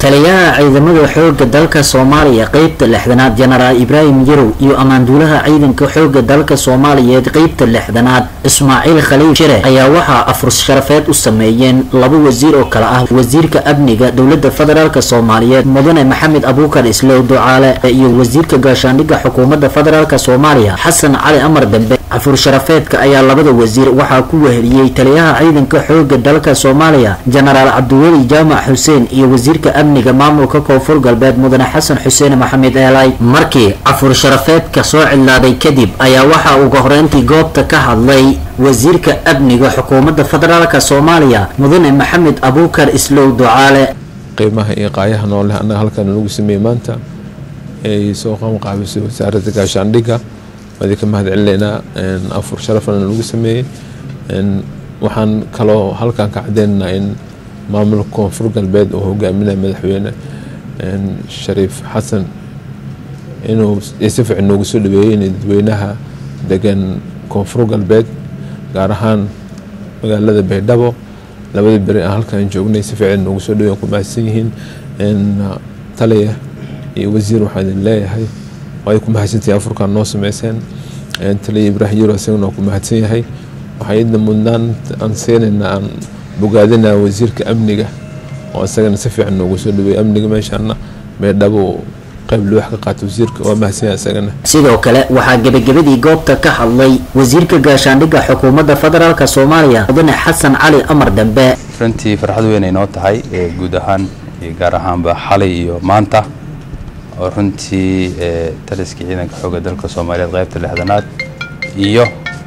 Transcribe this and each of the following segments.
taliyaha ciidamada xooga dalka soomaaliya qeybta lixdanaad jenaraal ibraahim yarow iyo ammaanduulaha ciidanka xooga dalka soomaaliyeed qeybta lixdanaad ismaaciil khaliil shire ayaa waxaa afur sharafeed u sameeyeen laba wasiir oo kale ah wasiirka amniga dowlada federaalk soomaaliyeed mudane maxamed abuukar islow ducaale iyo wasiirka gaashaandhigga xukuumadda federaalk soomaaliya xasan cali amar dambe afur sharafeedka ayaa labada wasiir waxaa ku weheliyey taliyaha ciidanka xooga dalka soomaaliya jenaraal cabdiweli jaamac xuseen iyo wasiirka amniga maamulka koonfur galbeed mudane xasan xuseen maxamed eelay markii afur sharafeedka soo cidlaaday kadib ayaa waxaa uga horeyntii goobta ka hadlay wasiirka amniga xukuumadda federaalk soomaaliya mudane maxamed abuukar islow ducaale qiimaha iyo qaayaha nooleh annaga halkan lagu sameeyey maanta ay soo qabanqaabisay wasaaradda gaashaandhigga waadi ka mahad celinaynaa afur sharafana lagu sameeyey waxaan kaloo halkan ka cadeynaynaa in maamulka koonfur galbeed oo hogaaminaya madaxweyne shariif xasan inuu si fiican noogu soo dhaweeyey in dadweynaha degan koonfur galbeed gaar ahaan magaalada baydhabo labadii beri aan halkan joognay si fiican noogu soo dhaweeyan ku mahadsan yihiin taliya iyo wasiir waxaan idin leeyahay ay ku mahadsantahay afurkan noo sameyseen taliya ibraahim yaro isagana waa ku mahadsan yahay waxaa idna mudnaan aan siinaynaa aan bogaadinaa wasiirka amniga oo isagana si fiican noogu soo dhaweeyey amniga meeshaana meedhabo qayb loox ka qaata wasiirka waa mahadsan yahay isagana sidoo kale waxaa gebagabadii goobta ka hadlay wasiirka gaashaandhigga xukuumadda federaalk soomaaliya mudane xasan cali amar dambe runtii farxad weyn ay noo tahay guud ahaan iyo gaar ahaanba xalay iyo maanta oo runtii taliskii ciidanka xooga dalka soomaaliyeed qaybta lixdanaad iyo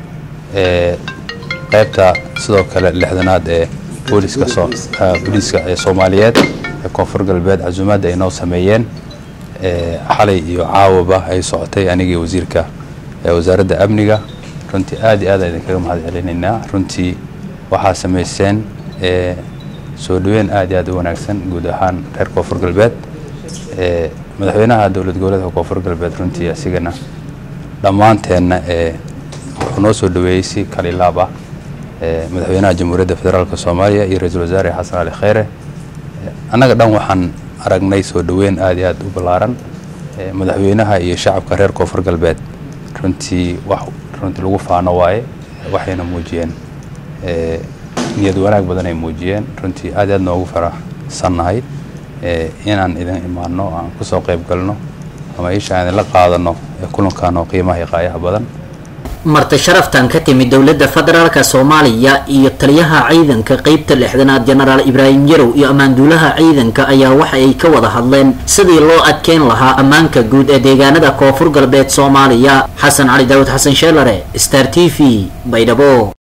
qaybta sidoo kale lixdanaad ee booliska booliiska ee soomaaliyeed ee koonfur galbeed casuumaadda ay noo sameeyeen xalay iyo caawaba ay socotay anigii wasiirka wasaaradda amniga runtii aad iyo aad a idinkaga mahad celinaynaa runtii waxaa samayseen soo dhaweyn aad iyo aad u wanaagsan guud ahaan reer koonfur galbeed madaxweynaha dowlad goboleedka koonfur galbeed runtii asigana dhammaanteenna wuxuu noo soo dhaweeyey si kalilaab ah madaxweynaha jamhuuriyadda federaalk soomaaliya iyo ra-iisul wasaare xasan cali kheyre annaga dhan waxaan aragnay soo dhaweyn aad iyo aad u ballaaran madaxweynaha iyo shacabka reer koonfur galbeed runtii wax runtii lagu faano waaye waxayna muujiyeen niyad wanaag badan ay muujiyeen runtii aad iyo aad noogu faraxsannahay inaan idin imaano aan kusoo qayb galno ama isha aan idinla qaadano kulankan oo qiimaha iyo qaayaha badan marti sharaftan ka timid dowladda federaalk soomaaliya iyo taliyaha ciidanka qeybta lixdanaad jenaraal ibraahim yarow iyo ammaanduulaha ciidanka ayaa waxa ay ka wada hadleen sidii loo adkeyn lahaa ammaanka guud ee deegaanada koonfur galbeed soomaaliya xasan cali daawud xasan sheelare star t v baydhabo